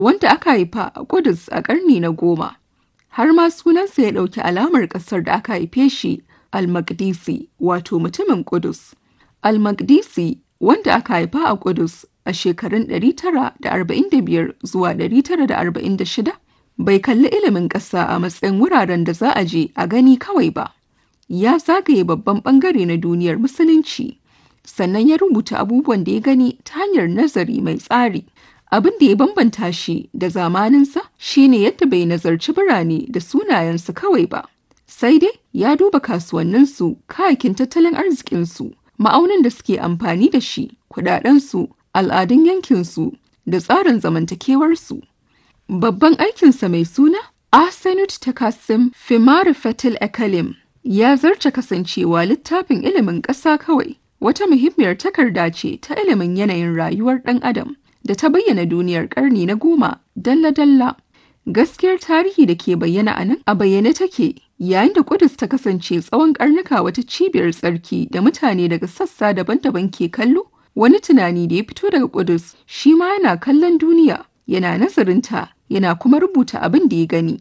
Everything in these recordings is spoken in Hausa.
wanda aka haifa a Ƙudus a ƙarni na goma. Har ma sunansa ya ɗauki alamar ƙasar da aka haife shi Al-Maqdisi wato mutumin Ƙudus. Al-Maqdisi wanda aka haifa a Ƙudus a shekarun 945 zuwa 946 bai kalli ilimin ƙasa a matsayin wuraren da za a je a gani kawai ba. Ya zagaye babban ɓangare na duniyar Musulunci, sannan ya rubuta abubuwan da ya gani ta hanyar nazari mai tsari. Abin da ya bambanta shi da zamaninsa shine yadda bai nazarci birane da sunayensu kawai ba. Sai dai ya duba kasuwanninsu, kayakin tattalin arzikinsu, ma'aunin da suke amfani da shi, kudadensu, al'adun yankinsu da tsarin zamantakewarsu. Babban aikinsa mai suna Arsenut Takassim Fimari Fatil Ekalim ya zarce kasancewa littafin ilimin ƙasa kawai. Wata muhimmiyar takarda ce ta ilimin yanayin rayuwar ɗan adam da ta bayyana duniyar ƙarni na goma dalla-dalla. Gaskiyar tarihi da ke bayyana a nan a bayyane take yayin da Kudus ta kasance tsawon ƙarnuka wata cibiyar tsarki da mutane daga sassa daban-daban ke kallo. Wani tunani da ya fito daga Kudus shi ma yana kallon duniya, yana nazarinta, yana kuma rubuta abin da ya gani.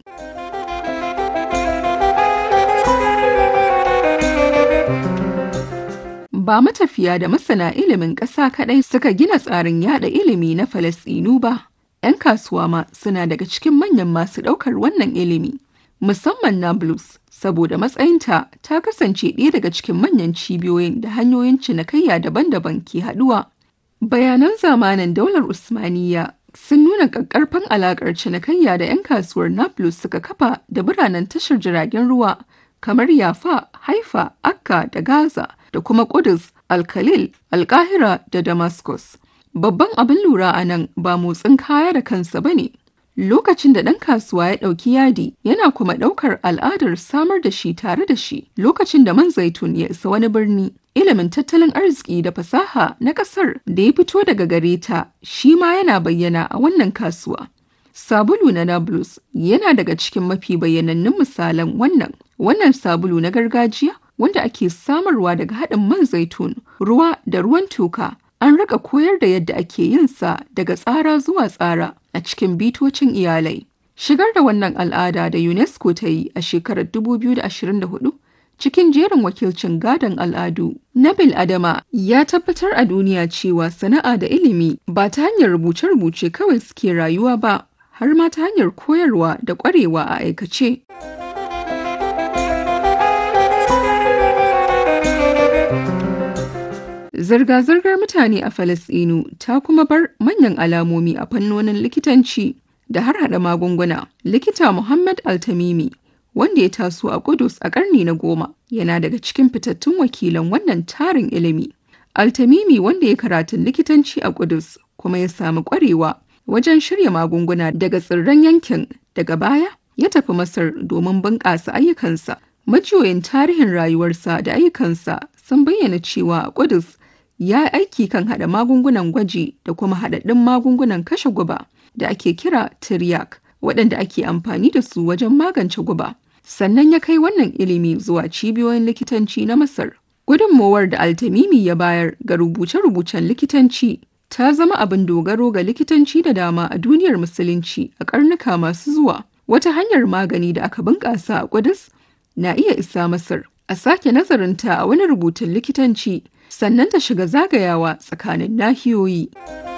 Ba matafiya da masana ilimin ƙasa kaɗai suka gina tsarin yada ilimi na Falasɗinu ba. 'Yan kasuwa ma suna daga cikin manyan masu ɗaukar wannan ilimi. Musamman Nablus, saboda matsayinta ta kasance ɗaya daga cikin manyan cibiyoyin da hanyoyin cinikayya daban-daban ke haɗuwa. Bayanan zamanin daular Usmaniyya sun nuna ƙaƙƙarfan alaƙar cinikayya da 'yan kasuwar Nablus suka kafa da biranen tashar jiragen ruwa kamar Yafa, Haifa, Akka da Gaza da kuma Kudus, Alkalil, Alkahira da Damascus. Babban abin lura a nan ba motsin kaya da kansa ba ne. Lokacin da ɗan kasuwa ya ɗauki yadi yana kuma ɗaukar al'adar samar da shi tare da shi lokacin da man zaitun ya isa wani birni. Ilimin tattalin arziki da fasaha na ƙasar da ya fito daga gare ta shi ma yana bayyana a wannan kasuwa. Sabulu na Nablus yana daga cikin mafi bayyanannun misalan wannan. Wannan sabulu na gargajiya wanda ake samarwa daga haɗin man zaitun, ruwa da ruwan toka. An raka koyar da yadda ake yin sa daga tsara zuwa tsara a cikin bitocin iyalai. Shigar da wannan al'ada da UNESCO ta yi a shekarar 2024 cikin jerin wakilcin gadon al'adu na Adama ya tabbatar a duniya cewa sana'a da ilimi ba ta hanyar rubuce-rubuce kawai suke rayuwa ba har ma ta hanyar koyarwa da ƙwarewa a aikace. Zirga-zirgar mutane a Falasɗinu ta kuma bar manyan alamomi a fannonin likitanci da har hada magunguna. Likita Muhammad Altamimi, wanda ya taso a Kudus a ƙarni na goma, yana daga cikin fitattun wakilan wannan tarin ilimi. Altamimi wanda ya karatun likitanci a Kudus kuma ya samu ƙwarewa wajen shirya magunguna daga tsirran yankin daga baya ya tafi Masar domin bunƙasa ayyukansa. Majiyoyin tarihin rayuwarsa da ayyukansa sun bayyana cewa a Kudus ya yi aiki kan haɗa magungunan gwaji da kuma haɗaɗɗun magungunan kashe guba da ake kira tiryak waɗanda ake amfani da su wajen magance guba. Sannan ya kai wannan ilimi zuwa cibiyoyin likitanci na Masar. Gudunmowar da Altamimi ya bayar ga rubuce-rubucen likitanci ta zama abin dogaro ga likitanci da dama a duniyar Musulunci a ƙarnuka masu zuwa. Wata hanyar magani da aka bunƙasa a Kudus na iya isa Masar. A sake nazarinta a wani rubutun likitanci sannan ta shiga zagayawa tsakanin nahiyoyi.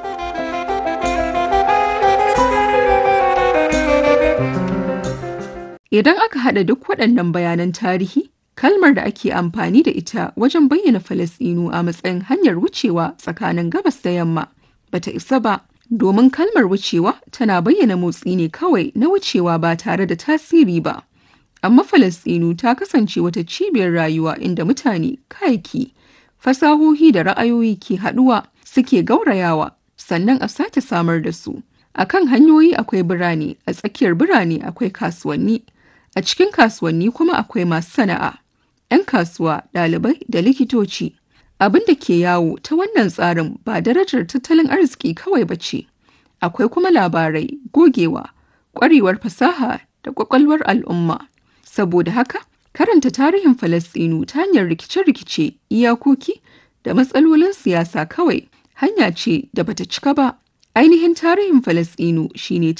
Idan aka haɗa duk waɗannan bayanan tarihi, kalmar da ake amfani da ita wajen bayyana Falasɗinu a matsayin hanyar wucewa tsakanin gabas da yamma bata isa ba, domin kalmar wucewa tana bayyana motsi ne kawai na wucewa ba tare da tasiri ba. Amma Falasɗinu ta kasance wata cibiyar rayuwa inda mutane, kayaki, fasahohi da ra'ayoyi ke haɗuwa suke gaurayawa sannan a sake samar da su. A kan hanyoyi akwai birane, a tsakiyar birane akwai kasuwanni, a cikin kasuwanni kuma akwai masu sana'a, 'yan kasuwa, ɗalibai da likitoci. Abin da ke yawo ta wannan tsarin ba darajar tattalin arziki kawai ba ce, akwai kuma labarai, gogewa, ƙwarewar fasaha da ƙwaƙwalwar al'umma. Saboda haka, karanta tarihin Falasɗinu ta hanyar rikice-rikice, iyakoki da matsalolin siyasa kawai hanya ce da bata cika ba. Ainihin tarihin Falasɗinu shine